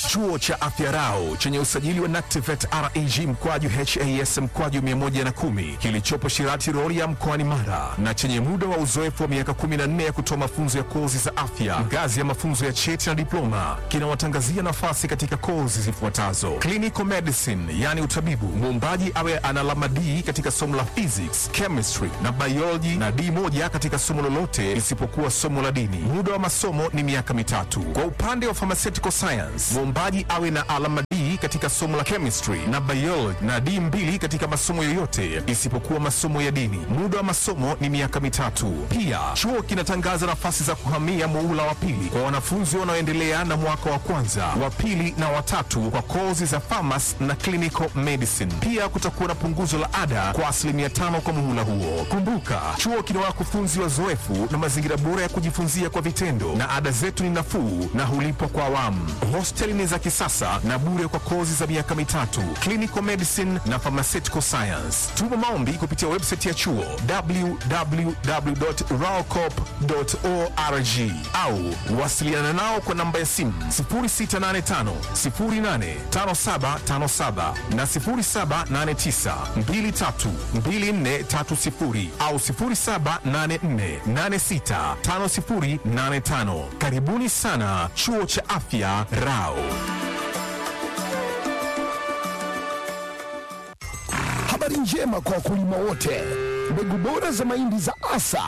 Chuo cha Afya Rau chenye usajili wa NACTIVATE reg mkwaju has mkwaju 110 kilichopo Shirati Rorya mkoani Mara na chenye muda wa uzoefu wa miaka 14 ya kutoa mafunzo ya kozi za afya ngazi ya mafunzo ya cheti na diploma kinawatangazia nafasi katika kozi zifuatazo: clinical medicine, yani utabibu, muombaji awe ana alama D katika somo la physics, chemistry na biology na D moja katika somo lolote isipokuwa somo la dini. Muda wa masomo ni miaka mitatu. Kwa upande wa pharmaceutical science, muombaji awe na alama D katika somo la chemistry na biology na D mbili katika masomo yoyote isipokuwa masomo ya dini. Muda wa masomo ni miaka mitatu. Pia chuo kinatangaza nafasi za kuhamia muhula wa pili kwa wanafunzi wanaoendelea na mwaka wa kwanza, wa pili na watatu kwa kozi za pharmacy na clinical medicine. Pia kutakuwa na punguzo la ada kwa asilimia tano kwa muhula huo. Kumbuka, chuo kina wakufunzi wazoefu na mazingira bora ya kujifunzia kwa vitendo, na ada zetu ni nafuu na hulipwa kwa awamu. Hosteli ni za kisasa na bure kwa kozi za miaka mitatu, clinical medicine na pharmaceutical science. Tuma maombi kupitia website ya chuo www.raocop.org au wasiliana nao kwa namba ya simu 0685 085757 na 0789 232430 au 0784865085. Karibuni sana chuo cha afya Rao. Habari njema kwa wakulima wote. Mbegu bora za mahindi za Asa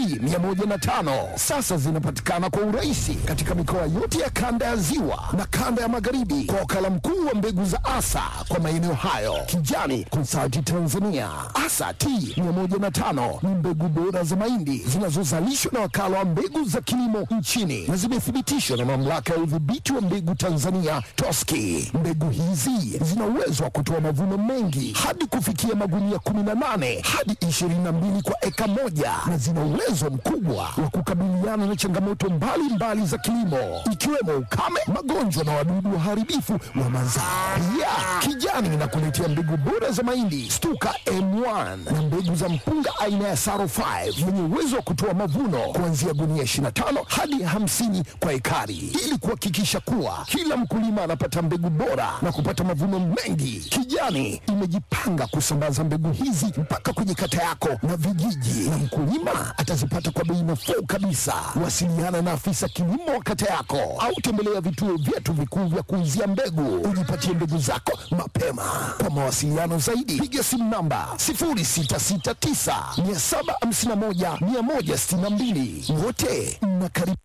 T105 sasa zinapatikana kwa urahisi katika mikoa yote ya kanda ya Ziwa na kanda ya Magharibi kwa wakala mkuu wa mbegu za Asa kwa maeneo hayo, Kijani Consulting Tanzania. Asa T105 ni mbegu bora za mahindi zinazozalishwa na wakala wa mbegu za kilimo nchini na zimethibitishwa na mamlaka ya udhibiti wa mbegu Tanzania TOSCI. Mbegu hizi zina uwezo wa kutoa mavuno mengi hadi kufikia magunia 18 hadi 22 kwa eka moja na zina uwezo mkubwa wa kukabiliana na changamoto mbalimbali mbali za kilimo ikiwemo ukame, magonjwa na wadudu waharibifu wa mazao. Pia Kijani inakuletea mbegu bora za mahindi Stuka M1 na mbegu za mpunga aina ya Saro 5 yenye uwezo wa kutoa mavuno kuanzia gunia 25 hadi 50 kwa ekari ili kuhakikisha kuwa kila mkulima anapata mbegu bora na kupata mavuno mengi. Kijani imejipanga kusambaza mbegu hizi mpaka kwenye kata yako na vijiji, na mkulima atazipata kwa bei nafuu kabisa. Wasiliana na afisa kilimo wa kata yako au tembelea vituo vyetu vikuu vya kuuzia mbegu, ujipatie mbegu zako mapema. Kwa mawasiliano zaidi, piga simu namba 0669 751 162. Wote mnakaribishwa.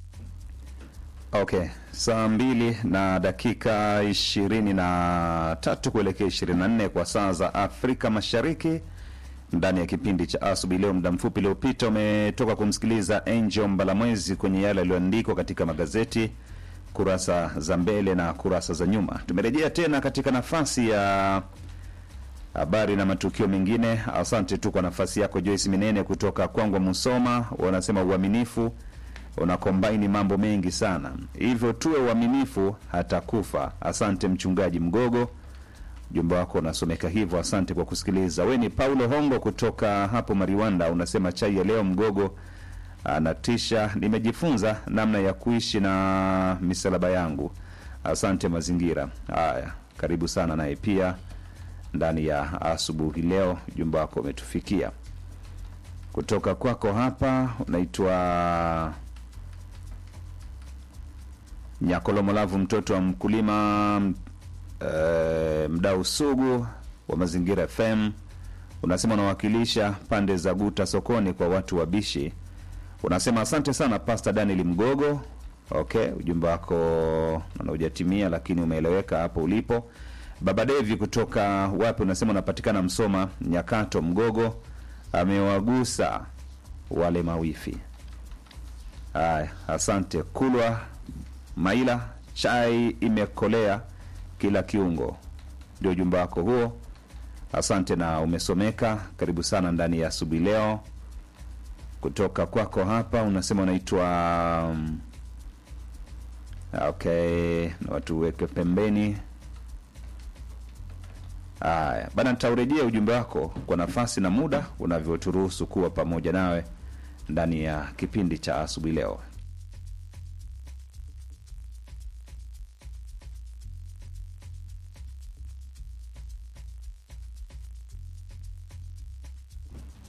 Okay, saa mbili na dakika ishirini na tatu kuelekea ishirini na nne kwa saa za Afrika Mashariki, ndani ya kipindi cha asubuhi leo. Muda mfupi uliopita umetoka kumsikiliza Angel Mbalamwezi kwenye yale yaliyoandikwa katika magazeti kurasa za mbele na kurasa za nyuma. Tumerejea tena katika nafasi ya habari na matukio mengine. Asante tu kwa nafasi yako Joyce Minene kutoka Kwangwa Musoma, wanasema uaminifu unakombaini mambo mengi sana, hivyo tuwe uaminifu hata kufa. Asante mchungaji Mgogo, ujumbe wako unasomeka hivyo. Asante kwa kusikiliza. We ni Paulo Hongo kutoka hapo Mariwanda, unasema chai ya leo Mgogo anatisha. Nimejifunza namna ya kuishi na misalaba yangu. Asante mazingira haya, karibu sana naye pia ndani ya asubuhi leo. Ujumbe wako umetufikia kutoka kwako hapa, unaitwa Nyakolomolavu, mtoto wa mkulima e, mdau sugu wa Mazingira FM. Unasema unawakilisha pande za Guta sokoni kwa watu wabishi. Unasema asante sana Pastor Daniel Mgogo. Okay, ujumbe wako na hujatimia, lakini umeeleweka hapo ulipo. Baba Devi kutoka wapi? Unasema unapatikana Msoma Nyakato. Mgogo amewagusa wale mawifi. Haya, asante Kulwa Maila, chai imekolea kila kiungo, ndio ujumbe wako huo. Asante na umesomeka. Karibu sana ndani ya asubuhi leo. Kutoka kwako hapa unasema unaitwa um, okay, na watu weke pembeni. Haya bana, nitaurejea ujumbe wako kwa nafasi na muda unavyoturuhusu kuwa pamoja nawe ndani ya kipindi cha asubuhi leo.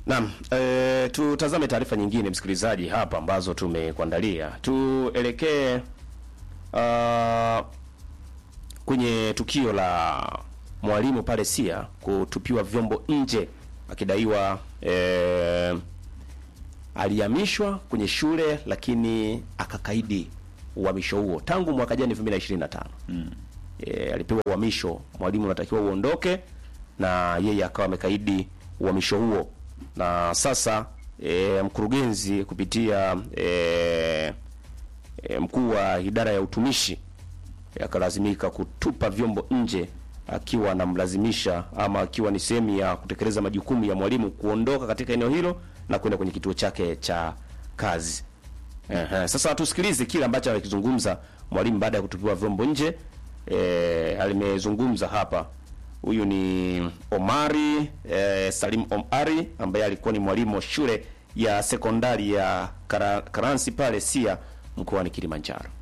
Naam, e, tutazame taarifa nyingine msikilizaji hapa ambazo tumekuandalia. Tuelekee uh, kwenye tukio la mwalimu pale Sia kutupiwa vyombo nje akidaiwa e, alihamishwa kwenye shule lakini akakaidi uhamisho huo tangu mwaka jana 2025. Mm. E, alipewa uhamisho, mwalimu anatakiwa uondoke na yeye akawa amekaidi uhamisho huo na sasa e, mkurugenzi kupitia e, e, mkuu wa idara ya utumishi e, akalazimika kutupa vyombo nje akiwa anamlazimisha ama akiwa ni sehemu ya kutekeleza majukumu ya mwalimu kuondoka katika eneo hilo na kwenda kwenye kituo chake cha kazi. Ehe, sasa tusikilize kile ambacho alikizungumza mwalimu baada ya kutupiwa vyombo nje. E, alimezungumza hapa huyu ni Omari eh, Salim Omari ambaye alikuwa ni mwalimu wa shule ya sekondari ya Kara, Karansi pale Sia mkoani Kilimanjaro.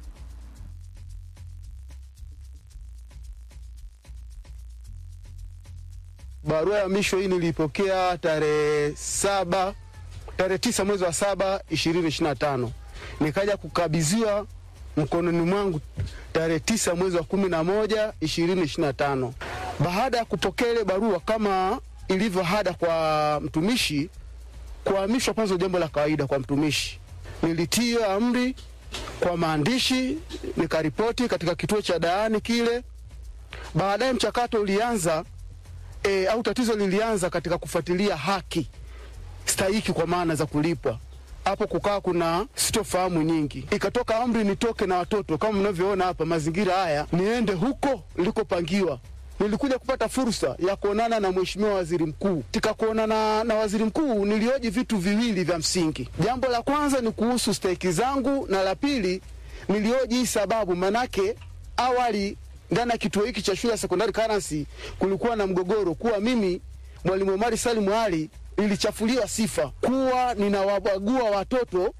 Barua ya misho hii nilipokea tarehe saba tarehe tisa mwezi wa saba ishirini ishirini na tano nikaja kukabidhiwa mkononi mwangu tarehe tisa mwezi wa kumi na moja ishirini ishirini na tano. Baada ya kupokea ile barua kama ilivyo hada kwa mtumishi, kuhamishwa kwanza jambo la kawaida kwa mtumishi. Nilitia amri kwa maandishi, nikaripoti katika kituo cha daani kile. Baadaye mchakato ulianza e, au tatizo lilianza katika kufuatilia haki stahiki kwa maana za kulipwa hapo kukaa kuna sitofahamu nyingi, ikatoka amri nitoke na watoto kama mnavyoona hapa mazingira haya, niende huko nilikopangiwa. Nilikuja kupata fursa ya kuonana na mheshimiwa waziri mkuu. Katika kuonana na waziri mkuu, nilioji vitu viwili vya msingi. Jambo la kwanza ni kuhusu stahiki zangu, na la pili nilioji hii sababu, manake awali ndani ya kituo hiki cha shule ya sekondari Karansi kulikuwa na mgogoro kuwa mimi mwalimu Omari Salim Ali nilichafuliwa sifa kuwa ninawabagua watoto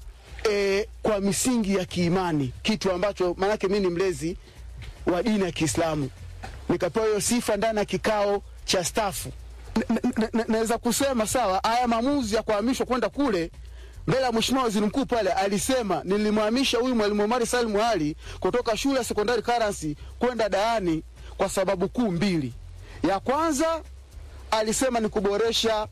e, kwa misingi ya kiimani, kitu ambacho maanake mi ni mlezi wa dini ya Kiislamu, nikapewa hiyo sifa ndani ya kikao cha stafu. Naweza kusema sawa, haya maamuzi ya kuhamishwa kwenda kule mbele ya mheshimiwa waziri mkuu pale alisema, nilimhamisha huyu mwalimu Omari Salim Ali kutoka shule ya sekondari Karansi kwenda Daani kwa sababu kuu mbili. Ya kwanza alisema ni kuboresha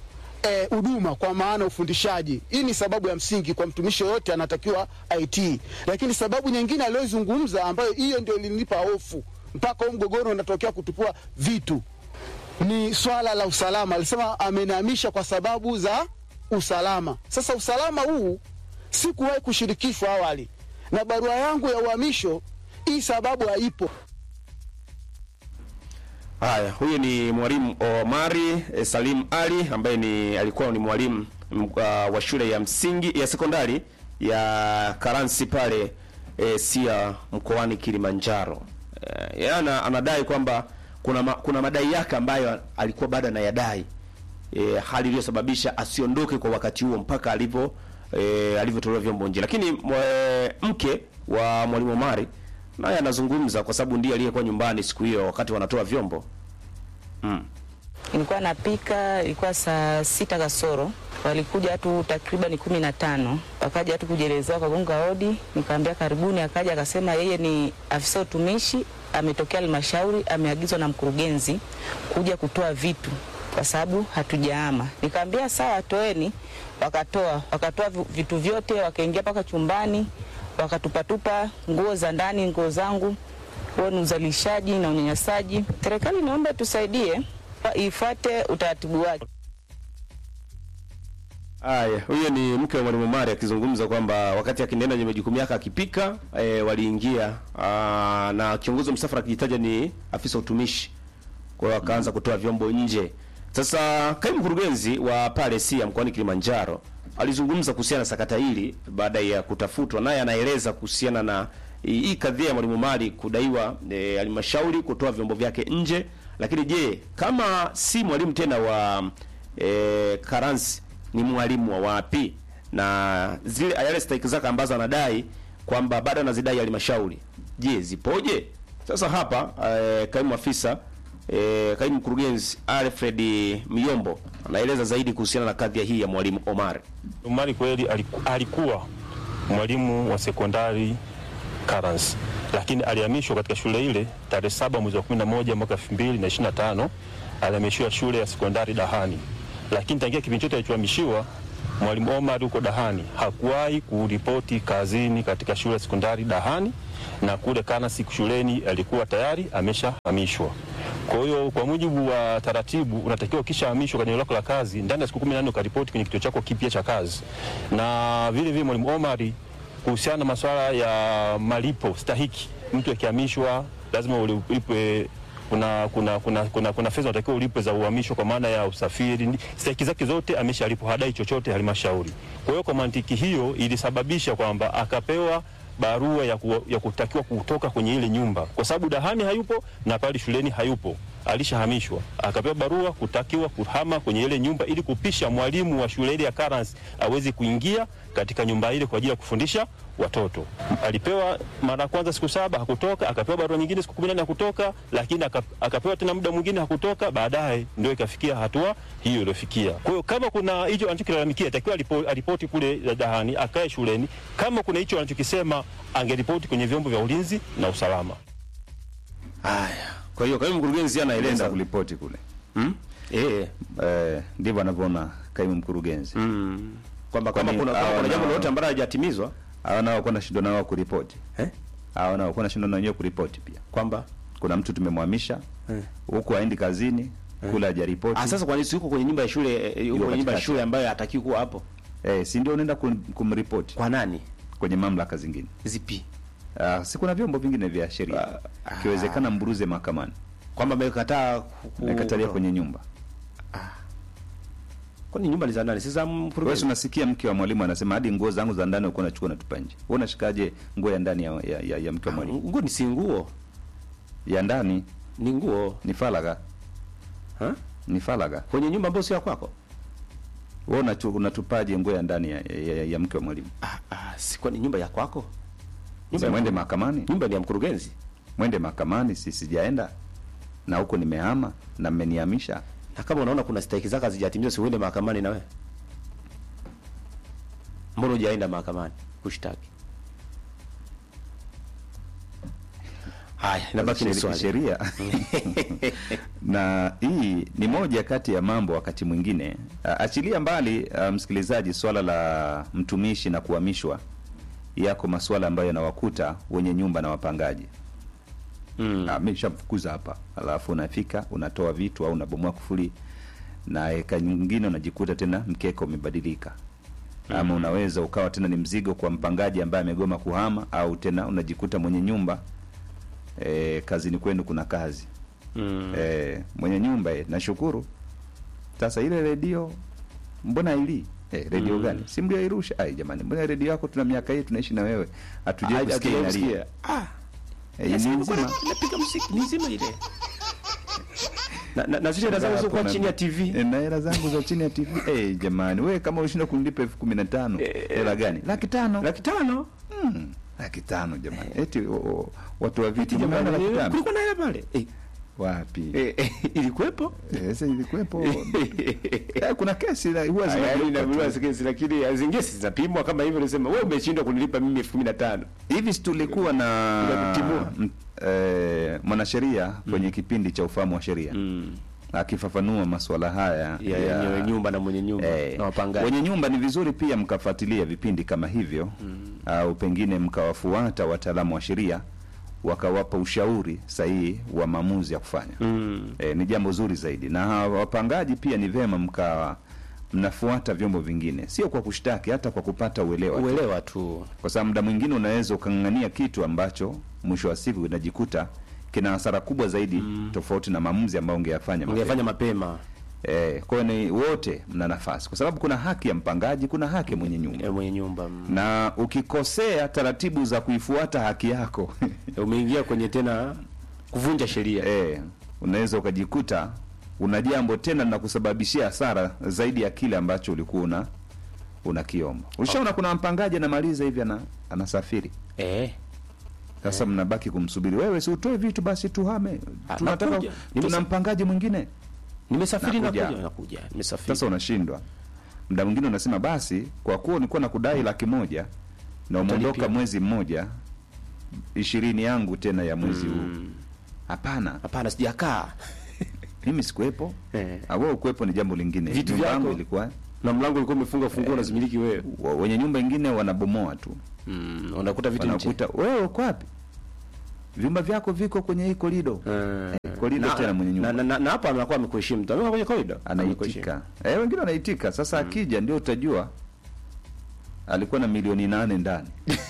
huduma e, kwa maana ufundishaji. Hii ni sababu ya msingi kwa mtumishi yoyote anatakiwa IT. Lakini sababu nyingine aliyozungumza, ambayo hiyo ndio ilinipa hofu mpaka huu mgogoro unatokea kutupua vitu, ni swala la usalama. Alisema amenihamisha kwa sababu za usalama. Sasa usalama huu sikuwahi kushirikishwa awali, na barua yangu ya uhamisho hii sababu haipo. Haya, huyu ni mwalimu Omari e, Salim Ali ambaye ni alikuwa ni mwalimu uh, wa shule ya msingi ya sekondari ya Karansi pale e, Sia mkoani Kilimanjaro. E, yana anadai kwamba kuna ma, kuna madai yake ambayo alikuwa bado anayadai e, hali iliyosababisha asiondoke kwa wakati huo mpaka alivyo e, alivyotolewa vyombo nje. Lakini mwe, mke wa mwalimu Omari naye anazungumza kwa sababu ndiye aliyekuwa nyumbani siku hiyo wakati wanatoa vyombo mm. Nilikuwa napika, ilikuwa saa sita kasoro, walikuja watu takriban kumi na tano, wakaja watu kujielezea, wakagonga hodi, nikaambia karibuni. Akaja akasema yeye ni afisa utumishi, ametokea halmashauri, ameagizwa na mkurugenzi kuja kutoa vitu kwa sababu hatujaama. Nikaambia sawa, toeni. Wakatoa, wakatoa vitu vyote, wakaingia mpaka chumbani wakatupatupa nguo za ndani, nguo zangu. Huo ni uzalishaji na unyanyasaji. Serikali naomba tusaidie, ifuate utaratibu wake. Haya, huyo ni mke wa mwalimu Mari akizungumza kwamba wakati akiendelea kwenye majukumu yake akipika, e, waliingia aa, na kiongozi wa msafara akijitaja ni afisa utumishi, kwa hiyo akaanza kutoa vyombo nje. Sasa kaimu mkurugenzi wa pale Sia mkoani Kilimanjaro alizungumza kuhusiana na sakata hili baada ya kutafutwa, naye anaeleza kuhusiana na hii kadhia ya mwalimu Mali kudaiwa halmashauri e, kutoa vyombo vyake nje. Lakini je, kama si mwalimu tena wa e, Karansi ni mwalimu wa wapi? Na zile yale stahiki zake ambazo anadai kwamba bado anazidai halmashauri, je, zipoje? Sasa hapa e, kaimu afisa E, kaimu mkurugenzi Alfred Myombo anaeleza zaidi kuhusiana na kadhia hii ya mwalimu Omar. Omari kweli aliku, alikuwa mwalimu wa sekondari Karans, lakini alihamishwa katika shule ile tarehe saba mwezi wa 11 mwaka 2025 alihamishiwa shule ya sekondari Dahani, lakini tangia kipindi chote alichohamishiwa mwalimu Omar huko Dahani hakuwahi kuripoti kazini katika shule ya sekondari Dahani, na kule Karans shuleni alikuwa tayari ameshahamishwa. Kwa hiyo kwa mujibu wa taratibu, unatakiwa ukishahamishwa kwenye eneo lako la kazi ndani ya siku 14 ukaripoti kwenye kituo chako kipya cha kazi. Na vile vile mwalimu Omari, kuhusiana na masuala ya malipo stahiki, mtu akihamishwa lazima ulipwe kuna kuna kuna kuna, kuna fedha unatakiwa ulipwe za uhamisho kwa maana ya usafiri. Stahiki zake zote ameshalipwa, hadai chochote halmashauri. Kwa hiyo kwa mantiki hiyo ilisababisha kwamba akapewa barua ya, ku, ya kutakiwa kutoka kwenye ile nyumba kwa sababu Dahani hayupo na pale shuleni hayupo, alishahamishwa. Akapewa barua kutakiwa kuhama kwenye ile nyumba ili kupisha mwalimu wa shule ile ya Karans aweze kuingia katika nyumba ile kwa ajili ya kufundisha watoto. Alipewa mara ya kwanza siku saba hakutoka, akapewa barua nyingine siku kumi na nne hakutoka, lakini aka, akapewa tena muda mwingine hakutoka. Baadaye ndio ikafikia hatua hiyo iliyofikia. Kwa hiyo kama kuna hicho anachokilalamikia, takiwa aripoti kule Dahani, akae shuleni. Kama kuna hicho anachokisema, angeripoti kwenye vyombo vya ulinzi na usalama. Haya, kwa hiyo kaimu mkurugenzi Anaenda anaeleza kulipoti kule hmm? eh, eh, ndivyo anavyoona kaimu mkurugenzi mm, kwamba kama Kwani kuna, kama hawa kuna jambo na- lolote ambalo halijatimizwa hawa nao kuwa na shida nao kuripoti eh, hawa nao kuwa na shida na wenyewe kuripoti pia. kwamba Kuna mtu tumemhamisha huku aendi kazini kule hajaripoti ah, sasa kwa nini si yuko kwenye nyumba ya shule eh, yuko kwenye nyumba ya katikati. shule ambayo hatakiwi kuwa hapo? eh, si ndio unaenda kum- kumripoti Kwa nani? kwenye mamlaka zingine. Zipi? Ah, si kuna vyombo vingine vya sheria ikiwezekana mburuze mahakamani Kwamba amekataa ku- ku- nakatalia kwenye nyumba. Kwani nyumba ni za nani? Si za Wewe si mkurugenzi. unasikia mke wa mwalimu anasema hadi nguo zangu za ndani uko unachukua natupa nje. Wewe unashikaje nguo ya ndani ya, ya, ya, ya mke wa mwalimu? Nguo ni si nguo, Ya ndani ni nguo ni falaga, ha? ni falaga. Kwenye nyumba ambayo sio ya kwako. Wewe unachu- unatupaje nguo ya ndani ya, ya, ya, ya mke wa mwalimu? Ah, ah, si kwani nyumba ya kwako? Si ya mwende mkuru- mahakamani, Nyumba ni ya mkurugenzi. mwende mahakamani, si sijaenda na huko nimehama na mmenihamisha. Na kama unaona kuna stahiki zako hazijatimizwa, si uende mahakamani na wewe. Mbona hujaenda mahakamani kushtaki? Haya, inabaki ni Sheri- swali. sheria na hii ni moja kati ya mambo wakati mwingine uh, achilia mbali uh, msikilizaji, swala la mtumishi na kuhamishwa, yako masuala ambayo yanawakuta wenye nyumba na wapangaji. Mm. Ah, mimi nishamfukuza hapa, alafu unafika unatoa vitu au unabomoa kufuli, na eka nyingine unajikuta tena mkeka umebadilika ama unaweza ukawa tena ni mzigo kwa mpangaji ambaye amegoma kuhama, au tena unajikuta mwenye nyumba e, kazini kwenu kuna kazi Mm. e, mwenye nyumba e, nashukuru. Sasa ile redio mbona ili e, redio gani? si mlioirusha? Ai jamani, mbona redio yako tuna miaka hii tunaishi na wewe hatujai Ah, kusikia hatujawahi inalia. kusikia. Ah, E, yes, ni ilikuwa nzima. ina- inapiga muziki ni nzima ile. Na na, na zile hela zangu Hapo zilikuwa na- chini ya TV. E, na hela zangu za chini ya TV. Eh, jamani, wewe kama ushinda kunilipa elfu kumi na tano hela gani? Laki tano. Laki tano. Mm, laki tano jamani. Eti o, o, watu wa vitu Jamani, mmeona laki tano? kulikuwa na hela pale. Eh, Wapi? eh, eh, ilikuwepo. Eh, Sasa ilikuwepo. Eh, kuna kesi la- huwa Yaani zinageuka inaambiwa tu. sikesi lakini zingine si zinapimwa kama hivyo unasema wewe umeshindwa kunilipa mimi elfu kumi na tano. hivi si tulikuwa na Tunakutimua. m- eh, mwanasheria kwenye kipindi cha ufahamu wa sheria Mm. akifafanua masuala haya Ya yenyewe nyumba na mwenye nyumba Eh, na wapangaji. wenye nyumba ni vizuri pia mkafuatilia vipindi kama hivyo au pengine mkawafuata wataalamu wa sheria wakawapa ushauri sahihi wa maamuzi ya kufanya Mm. eh, ni jambo zuri zaidi na hawa wapangaji pia ni vema mkawa mnafuata vyombo vingine sio kwa kushtaki hata kwa kupata uelewa tu. Uelewa tu. kwa sababu muda mwingine unaweza ukang'ang'ania kitu ambacho mwisho wa siku unajikuta kina hasara kubwa zaidi tofauti na maamuzi ambayo ungeyafanya mapema. Ungefanya mapema Eh, kwa hiyo ni wote mna nafasi, kwa sababu kuna haki ya mpangaji, kuna haki ya mwenye nyumba, eh, mwenye nyumba. mm. na ukikosea taratibu za kuifuata haki yako Umeingia kwenye tena kuvunja sheria. eh, unaweza ukajikuta una jambo tena na kusababishia hasara zaidi ya kile ambacho ulikuwa una unakiomba. Ulishaona kuna mpangaji anamaliza hivi ana, anasafiri Eh. Sasa mnabaki kumsubiri wewe, si utoe vitu basi tuhame, Ah, tunataka nakuja. tuna Nimesa- mpangaji mwingine. Nimesafiri Nakuja. nakuja, nakuja. Nimesafiri. Sasa unashindwa, muda mwingine unasema basi, kwa kuwa nilikuwa nakudai laki moja na umeondoka Utalipia. mwezi mmoja, ishirini yangu tena ya mwezi huu. Hapana, Hapana, sijakaa. mimi sikuwepo, Eh. Ah, wewe ukuwepo ni jambo lingine. Vitu Nyumba yangu vyako. ilikuwa Na mlango ulikuwa umefunga funguo unazimiliki wewe. wa- wenye nyumba ingine wanabomoa tu, Mm, unakuta vitu nje. wanakuta wewe uko wapi, vyumba vyako viko kwenye hii korido Eh. korido Na- tena mwenye nyumba na- na- na hapa anakuwa amekuheshimu. Mtu anakuwa kwenye corridor. anaitika eh, wengine wanaitika. Sasa akija ndio utajua alikuwa na milioni nane ndani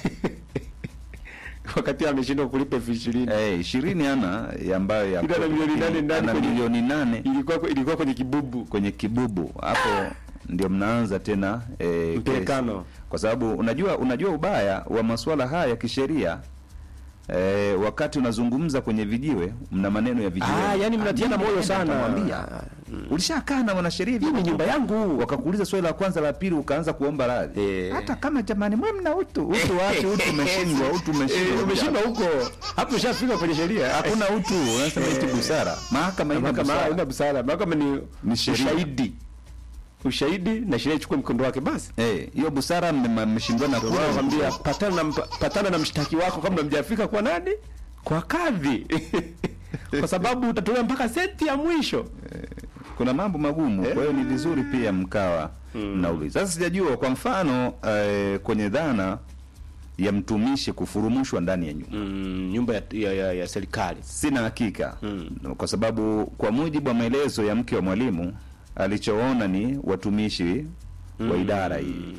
Wakati ameshindwa kulipa elfu ishirini. eh, ishirini ana ya ambayo ya Ila ana milioni nane ndani ana kwenye- milioni nane Ilikuwa ilikuwa kwenye kibubu. kwenye kibubu hapo ndio mnaanza tena eh, Mpelekano. kesi. kwa sababu unajua unajua ubaya wa masuala haya ya kisheria eh, wakati unazungumza kwenye vijiwe mna maneno ya vijiwe Ah, yani mnatiana moyo sana. Nitamwambia. ulishakaa na mwanasheria Hii ni nyumba yangu. wakakuuliza swali la kwanza la pili ukaanza kuomba radhi Eh. hata kama jamani mwe mna utu utu wapi utu umeshindwa utu Eh, umeshindwa umeshindwa huko. Hapo ushafika kwenye sheria. hakuna utu unasema eti busara mahakama ina Mahakama busara haina busara. Mahakama ni Ni sheria. ushahidi. Ushahidi na sheria ichukue mkondo wake basi. eh hiyo busara mme- mmeshindwana Ndio kula maana nakwambia patana na mpa- patana na mshtaki wako kabla mjafika kwa nani? Kwa kadhi. Kwa sababu utatolewa mpaka senti ya mwisho. kuna mambo magumu kwa hiyo ni vizuri pia mkawa mnauliza sasa sijajua kwa mfano eh, kwenye dhana ya mtumishi kufurumushwa ndani ya nyumba Mm, nyumba ya, ya, ya, ya serikali. sina hakika kwa sababu kwa mujibu wa maelezo ya mke wa mwalimu alichoona ni watumishi wa idara hii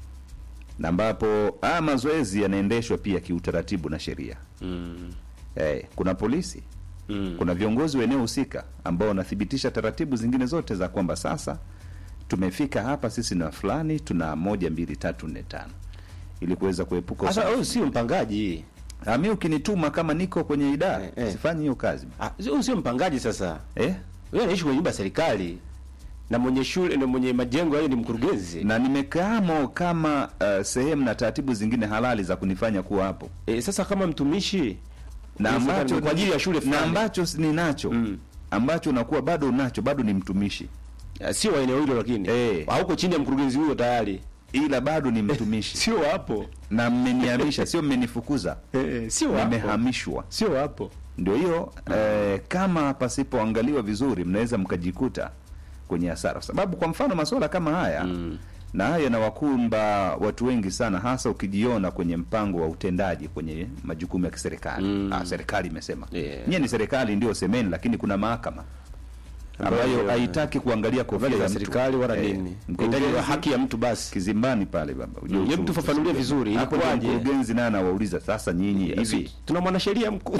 na ambapo haya mazoezi yanaendeshwa pia kiutaratibu na sheria Mm. eh, kuna polisi Mm. kuna viongozi wa eneo husika ambao wanathibitisha taratibu zingine zote za kwamba sasa tumefika hapa sisi na fulani tuna moja mbili tatu nne tano ili kuweza kuepuka Sasa usumbufu. huyu sio mpangaji. Ah, mi ukinituma kama niko kwenye idara Eh, eh. sifanyi hiyo kazi Ah, huyu sio mpangaji sasa. eh? Wewe unaishi kwenye nyumba ya serikali. Na mwenye shule na mwenye majengo hayo ni mkurugenzi. na nimekaamo kama uh, sehemu na taratibu zingine halali za kunifanya kuwa hapo E, sasa kama mtumishi na Inawezekana ambacho ni kwa ajili ya shule na fulani. ambacho s- ninacho Mm. ambacho unakuwa bado unacho bado ni mtumishi Ah, sio wa eneo hilo lakini Eh. hauko chini ya mkurugenzi huyo tayari. ila bado ni mtumishi Sio hapo. na mmenihamisha sio mmenifukuza Eh, sio hapo. nimehamishwa Sio hapo. ndio hiyo eh, kama pasipoangaliwa vizuri mnaweza mkajikuta kwenye hasara kwa sababu kwa mfano masuala kama haya Mm. na haya yanawakumba watu wengi sana hasa ukijiona kwenye mpango wa utendaji kwenye majukumu ya kiserikali Mm. ah, serikali imesema Yeah. nyie ni serikali ndio semeni lakini kuna mahakama ambayo Ambayo- haitaki kuangalia kofia Habari ya za mtu. serikali wala Eh, nini. mkurugenzi Inahitaji haki ya mtu basi. kizimbani pale baba ujue Mm, hebu uchungu. tufafanulie vizuri, Hapo ndio ilikuwaje? mkurugenzi naye anawauliza sasa nyinyi hivi Tuna mwanasheria mkuu.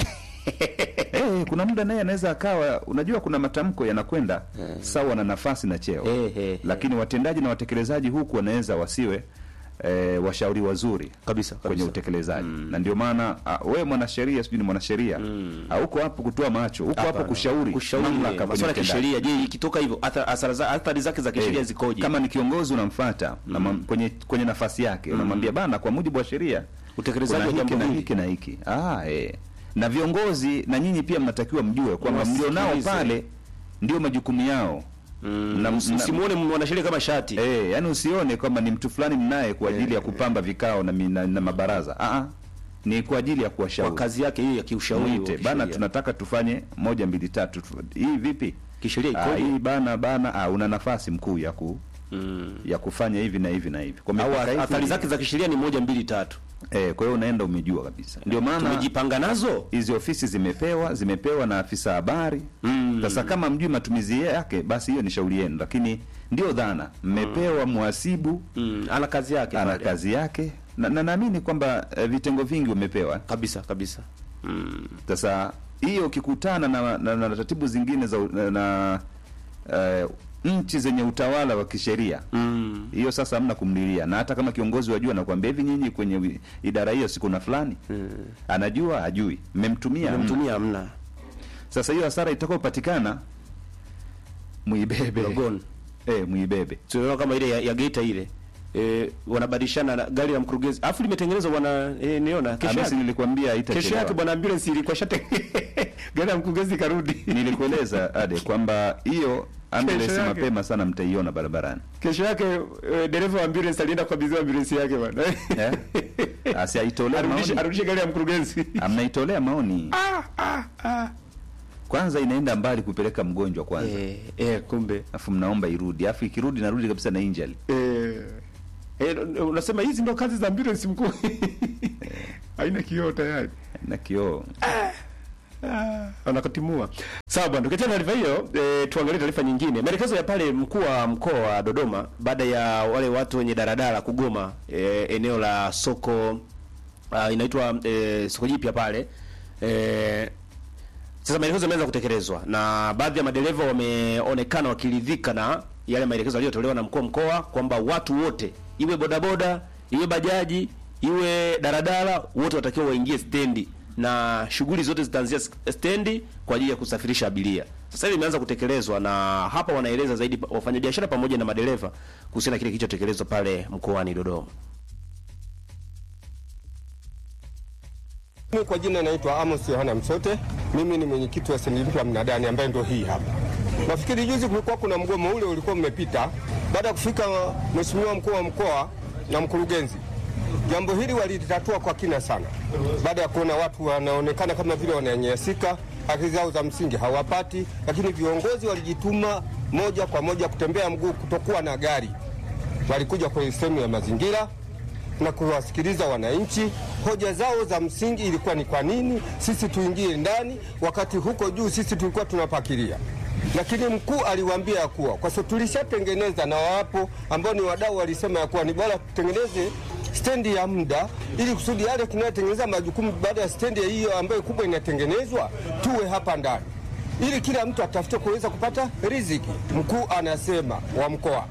Eh, kuna muda naye anaweza akawa unajua kuna matamko yanakwenda sawa na nafasi na cheo Eh, eh, lakini watendaji na watekelezaji huku wanaweza wasiwe eh, washauri wazuri Kabisa, kwenye kabisa. utekelezaji na ndio maana ah, wewe mwanasheria sijui ni mwanasheria hauko hapo kutoa macho huko hapo Hapana. kushauri kushauri mamlaka kwenye masuala ya utendaji. kisheria. Je, ikitoka hivyo atha- athari za- athari zake za kisheria Eh, zikoje? kama ni kiongozi unamfuata na mam- kwenye kwenye nafasi yake unamwambia bana kwa mujibu wa sheria Utekelezaji kuna wa hiki jambo na hili. hiki na hiki ah, eh. na viongozi na nyinyi pia mnatakiwa mjue kwamba mlionao Wasikilize. pale ndio majukumu yao Mm, na- usi- na- usimuone mwanasheria kama shati. Eh, yani usione kwamba ni mtu fulani mnaye kwa ajili ya kupamba vikao na, mi- na, na mabaraza ah, ah. ni kwa ajili ya Kwa kuwashauri kazi yake hiyo ya kiushauri. Mwite, wa bana kisheria. tunataka tufanye moja mbili tatu tu- hii vipi Kisheria Ah, ikoje? hii bana bana ah, una nafasi mkuu ya ku Mm. ya kufanya hivi na hivi na hivi kwa Au mipaka hii athari tu- zake za kisheria ni moja mbili tatu. eh, kwa hiyo unaenda umejua kabisa ndio maana Tumejipanga nazo. hizi ofisi zimepewa zimepewa na afisa habari sasa kama mjui matumizi yake basi hiyo ni shauri yenu lakini ndio dhana mmepewa mhasibu Mm, ana kazi yake ana pale. kazi yake na na naamini kwamba eh, vitengo vingi wamepewa kabisa kabisa. Mm. sasa hiyo ukikutana na, na, na taratibu zingine za u- na, na eh, nchi zenye utawala wa kisheria Mm. hiyo sasa hamna kumlilia na hata kama kiongozi wajua nakwambia hivi nyinyi kwenye wi- idara hiyo siku na fulani anajua ajui mmemtumia hamna. Mtumia hamna. sasa hiyo hasara itakayopatikana muibebe Logon. eh muibebe Tunaona kama ile ya, ya Geita ile. eh, wanabadilishana na gari la mkurugenzi alafu limetengenezwa bwana eh, niona kesho Hamisi, yake nilikwambia kesho yake haitachelewa. bwana ambulance ilikuwa shate gari la mkurugenzi karudi Nilikueleza Ade kwamba hiyo ambulance Kesho yake. mapema sana mtaiona barabarani. kesho yake eh, dereva wa ambulance alienda kukabidhiwa ambulance yake bwana Eh? Asi aitolee arudishe maoni. arudishe gari ya mkurugenzi Amnaitolea maoni. Kwanza inaenda mbali kupeleka mgonjwa kwanza. eh, eh, kumbe Alafu mnaomba irudi. Alafu ikirudi narudi kabisa na injury. eh, eh, unasema hizi ndo kazi za ambulance mkuu haina kioo tayari Na kioo. wanakutimua. Sawa bwana, tukiachana na taarifa hiyo e, tuangalie taarifa nyingine. Maelekezo ya pale mkuu wa mkoa wa Dodoma baada ya wale watu wenye daradara kugoma e, eneo la soko uh, inaitwa e, soko jipya pale e, sasa maelekezo yameanza kutekelezwa na baadhi ya madereva wameonekana wakiridhika na yale maelekezo yaliyotolewa na mkuu wa mkoa kwamba watu wote, iwe bodaboda, iwe bajaji, iwe daradara, wote watakiwa waingie stendi na shughuli zote zitaanzia stendi kwa ajili ya kusafirisha abiria. Sasa hivi imeanza kutekelezwa na hapa wanaeleza zaidi pa- wafanyabiashara pamoja na madereva kuhusiana na kile kilichotekelezwa pale mkoani Dodoma. Mimi kwa jina naitwa Amos Yohana Msote. Mimi ni mwenyekiti wa sindika mnadani ambaye ndio hii hapa. Nafikiri juzi kulikuwa kuna mgomo ule ulikuwa umepita. Baada ya kufika mheshimiwa mkuu wa mkoa na mkurugenzi, jambo hili walitatua kwa kina sana, baada ya kuona watu wanaonekana kama vile wananyanyasika, haki zao za msingi hawapati, lakini viongozi walijituma moja kwa moja kutembea mguu, kutokuwa na gari. Walikuja kwenye sehemu ya mazingira na kuwasikiliza wananchi. Hoja zao za msingi ilikuwa ni kwa nini sisi tuingie ndani wakati huko juu sisi tulikuwa tunapakilia. Lakini mkuu aliwaambia ya kuwa kwa sababu tulishatengeneza na wapo ambao ni wadau walisema ya kuwa ni bora tutengeneze stendi ya muda ili kusudi yale tunayotengeneza majukumu baada ya stendi hiyo ambayo kubwa inatengenezwa tuwe hapa ndani ili kila mtu atafute kuweza kupata riziki. Mkuu anasema wa mkoa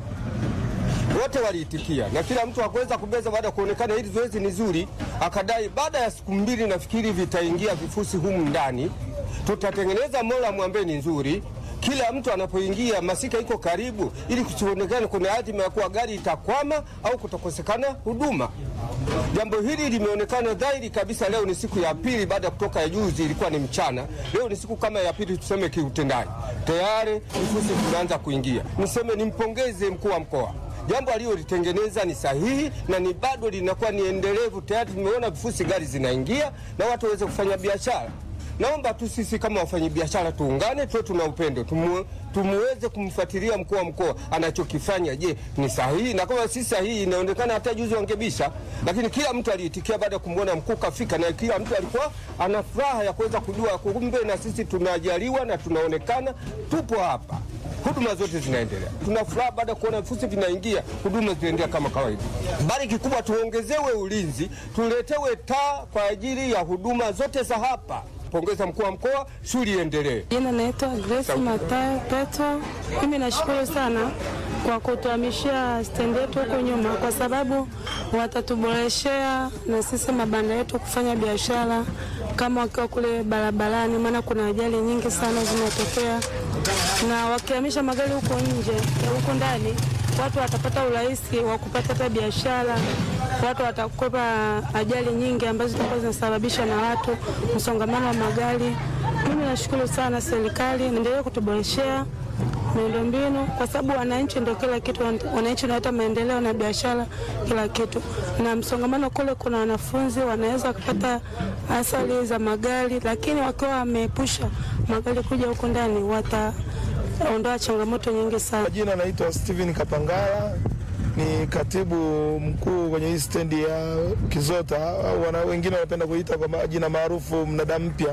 wote waliitikia na kila mtu hakuweza kubeza. Baada ya kuonekana hili zoezi ni zuri, akadai baada ya siku mbili nafikiri vitaingia vifusi humu ndani, tutatengeneza moramu ambaye ni nzuri kila mtu anapoingia masika iko karibu, ili kusionekane kuna hatima ya kuwa gari itakwama au kutokosekana huduma. Jambo hili limeonekana dhahiri kabisa. Leo ni siku ya pili baada ya kutoka ya juzi, ilikuwa ni mchana. Leo ni siku kama ya pili, tuseme kiutendaji, tayari vifusi vinaanza kuingia. Niseme nimpongeze mkuu wa mkoa jambo alilolitengeneza ni sahihi na ni bado linakuwa ni endelevu. Tayari tumeona vifusi gari zinaingia na watu waweze kufanya biashara. Naomba tu sisi kama wafanyabiashara tuungane, tuwe tuna upendo, tumu, tumuweze kumfuatilia mkuu wa mkoa anachokifanya. Je, ni sahihi? Na kama si sahihi, inaonekana hata juzi wangebisha, lakini kila mtu aliitikia baada ya kumwona mkuu kafika, na kila mtu alikuwa ana furaha ya kuweza kujua kumbe na sisi tunajaliwa na tunaonekana tupo hapa huduma zote zinaendelea. Tuna furaha baada ya kuona vifusi vinaingia, huduma zinaendelea kama kawaida. Bali kikubwa tuongezewe ulinzi, tuletewe taa kwa ajili ya huduma zote za hapa. Pongeza mkuu wa mkoa, shughuli iendelee. Jina naitwa Grace Matayo Petro. Mimi nashukuru sana kwa kutuhamishia stendi yetu huko nyuma, kwa sababu watatuboreshea na sisi mabanda yetu kufanya biashara kama wakiwa kule barabarani, maana kuna ajali nyingi sana zinatokea, na wakihamisha magari huko nje eh, huko ndani, watu watapata urahisi wa kupata hata biashara watu watakwepa ajali nyingi ambazo zitakuwa zinasababishwa na watu, msongamano wa magari. Mimi nashukuru sana serikali, naendelea kutuboreshea miundombinu kwa sababu wananchi ndio kila kitu. Wananchi wanaleta maendeleo na biashara, kila kitu. Na msongamano kule, kuna wanafunzi wanaweza kupata athari za magari, lakini wakiwa wameepusha magari kuja huko ndani, wataondoa changamoto nyingi sana. Jina naitwa Steven Kapangala ni katibu mkuu kwenye hii stendi ya Kizota au wana, wengine wanapenda kuita kwa jina maarufu mnada mpya.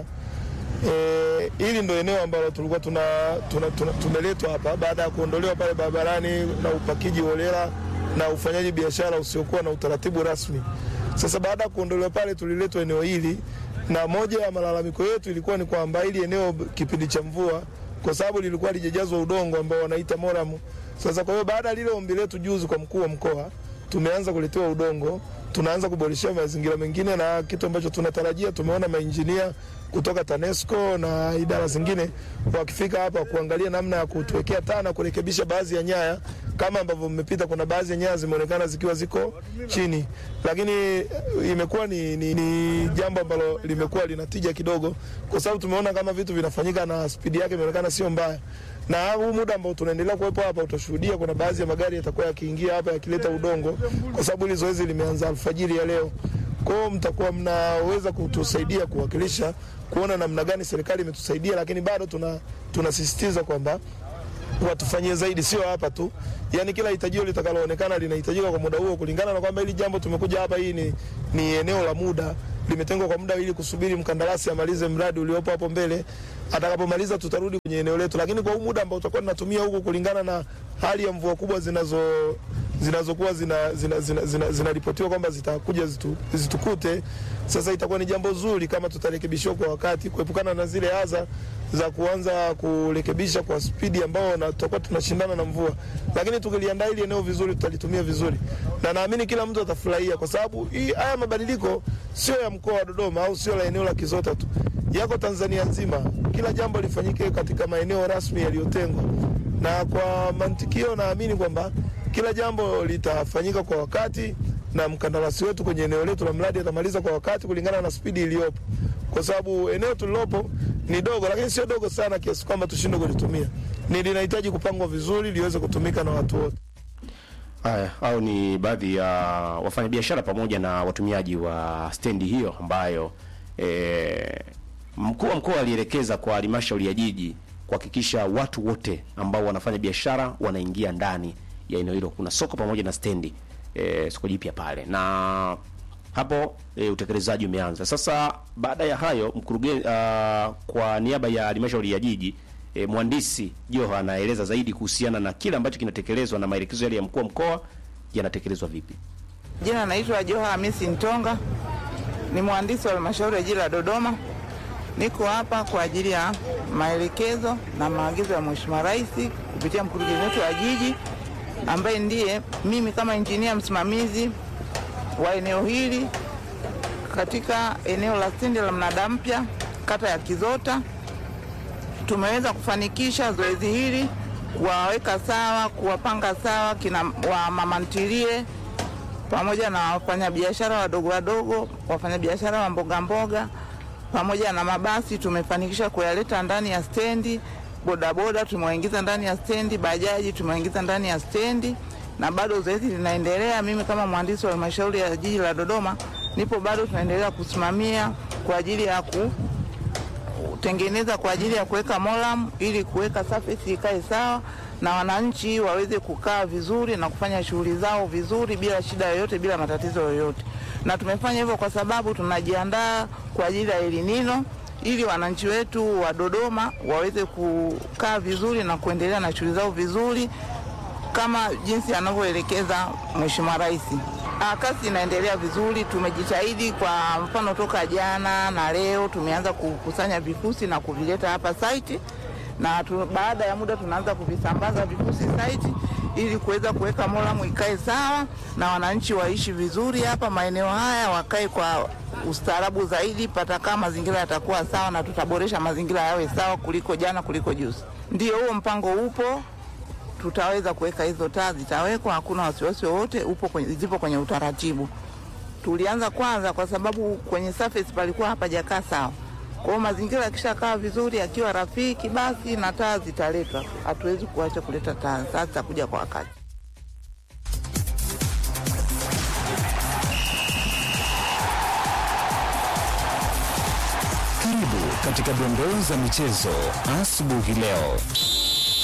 E, hili ndo eneo ambalo tulikuwa tuna, tuna, tuna, tumeletwa hapa baada ya kuondolewa pale barabarani na upakiji holela na ufanyaji biashara usiokuwa na utaratibu rasmi. Sasa baada ya kuondolewa pale, tuliletwa eneo hili, na moja ya malalamiko yetu ilikuwa ni kwamba hili eneo kipindi cha mvua, kwa sababu lilikuwa lijajazwa udongo ambao wanaita moramu sasa kwa hiyo baada ya lile ombi letu juzi kwa mkuu wa mkoa, tumeanza kuletewa udongo, tunaanza kuboreshea mazingira mengine, na kitu ambacho tunatarajia, tumeona mainjinia kutoka TANESCO na idara zingine wakifika hapa kuangalia namna ya kutuwekea taa na kurekebisha baadhi ya nyaya kama ambavyo mmepita. Kuna baadhi ya nyaya zimeonekana zikiwa ziko chini, lakini eh, imekuwa ni, ni, ni jambo ambalo limekuwa linatija kidogo, kwa sababu tumeona kama vitu vinafanyika na spidi yake imeonekana sio mbaya na huu muda ambao tunaendelea kuwepo hapa utashuhudia kuna baadhi ya magari yatakuwa yakiingia hapa yakileta udongo, kwa sababu hili zoezi limeanza alfajiri ya leo. Kwa hiyo mtakuwa mnaweza kutusaidia kuwakilisha kuona namna gani serikali imetusaidia, lakini bado tuna tunasisitiza kwamba watufanyie zaidi, sio hapa tu, yani kila hitajio litakaloonekana linahitajika kwa muda huo, kulingana na kwamba hili jambo tumekuja hapa, hii ni, ni eneo la muda limetengwa kwa muda ili kusubiri mkandarasi amalize mradi uliopo hapo mbele. Atakapomaliza tutarudi kwenye eneo letu, lakini kwa huu muda ambao tutakuwa tunatumia huku, kulingana na hali ya mvua kubwa zinazo zinazokuwa zinaripotiwa zina, zina, zina, zina kwamba zitakuja zitu, zitukute. Sasa itakuwa ni jambo zuri kama tutarekebishiwa kwa wakati, kuepukana na zile adha za kuanza kurekebisha kwa spidi ambao na tutakuwa tunashindana na mvua, lakini tukiliandaa hili eneo vizuri, tutalitumia vizuri, na naamini kila mtu atafurahia, kwa sababu hii haya mabadiliko sio ya mkoa wa Dodoma au sio la eneo la Kizota tu, yako Tanzania nzima. Kila jambo lifanyike katika maeneo rasmi yaliyotengwa, na kwa mantikio naamini kwamba kila jambo litafanyika kwa wakati na mkandarasi wetu kwenye eneo letu la mradi atamaliza kwa wakati kulingana na spidi iliyopo, kwa sababu eneo tulilopo ni dogo, lakini sio dogo sana kiasi kwamba tushindwe kulitumia. Ni linahitaji kupangwa vizuri liweze kutumika na watu wote. Haya, au ni baadhi ya wafanyabiashara pamoja na watumiaji wa stendi hiyo ambayo e, mkuu wa mkoa alielekeza kwa halmashauri ya jiji kuhakikisha watu wote ambao wanafanya biashara wanaingia ndani ya eneo hilo. Kuna soko pamoja na stendi e, soko jipya pale, na hapo e, utekelezaji umeanza sasa. Baada ya hayo mkurugenzi, uh, kwa niaba ya halmashauri ya jiji e, mhandisi Joha anaeleza zaidi kuhusiana na kile ambacho kinatekelezwa na maelekezo yale ya mkuu wa mkoa yanatekelezwa vipi. Jina naitwa Joha Hamisi Ntonga, ni mhandisi wa halmashauri ya jiji la Dodoma. Niko hapa kwa ajili ya maelekezo na maagizo ya Mheshimiwa Rais kupitia mkurugenzi wetu wa jiji ambaye ndiye mimi kama injinia msimamizi wa eneo hili katika eneo la stendi la Mnada Mpya kata ya Kizota. Tumeweza kufanikisha zoezi hili kuwaweka sawa, kuwapanga sawa kina wa mama ntilie pamoja na wafanyabiashara wadogo wadogo, wafanyabiashara wa mboga mboga pamoja na mabasi tumefanikisha kuyaleta ndani ya stendi. Bodaboda tumewaingiza ndani ya stendi, bajaji tumewaingiza ndani ya stendi, na bado zoezi linaendelea. Mimi kama mhandisi wa halmashauri ya jiji la Dodoma nipo bado tunaendelea kusimamia kwa ajili ya kutengeneza kwa ajili ya kuweka moram ili kuweka surface ikae sawa na wananchi waweze kukaa vizuri na kufanya shughuli zao vizuri bila shida yoyote, bila matatizo yoyote. Na tumefanya hivyo kwa sababu tunajiandaa kwa ajili ya El Nino ili wananchi wetu wa Dodoma waweze kukaa vizuri na kuendelea na shughuli zao vizuri kama jinsi anavyoelekeza Mheshimiwa Rais. Ah, kazi inaendelea vizuri, tumejitahidi. Kwa mfano, toka jana na leo tumeanza kukusanya vifusi na kuvileta hapa site, na tu, baada ya muda tunaanza kuvisambaza vifusi site ili kuweza kuweka moramu ikae sawa na wananchi waishi vizuri hapa maeneo haya, wakae kwa ustaarabu zaidi, patakaa mazingira yatakuwa sawa na tutaboresha mazingira yawe sawa kuliko jana, kuliko juzi. Ndio huo mpango upo tutaweza kuweka hizo taa, zitawekwa, hakuna wasiwasi wowote, upo kwenye, zipo kwenye utaratibu. Tulianza kwanza kwa sababu kwenye surface palikuwa hapajakaa sawa. Kwa hiyo mazingira yakishakaa vizuri, akiwa rafiki, basi na taa zitaletwa. Hatuwezi kuacha kuleta taa, taa zitakuja kwa wakati. Karibu katika dondoo za michezo asubuhi leo.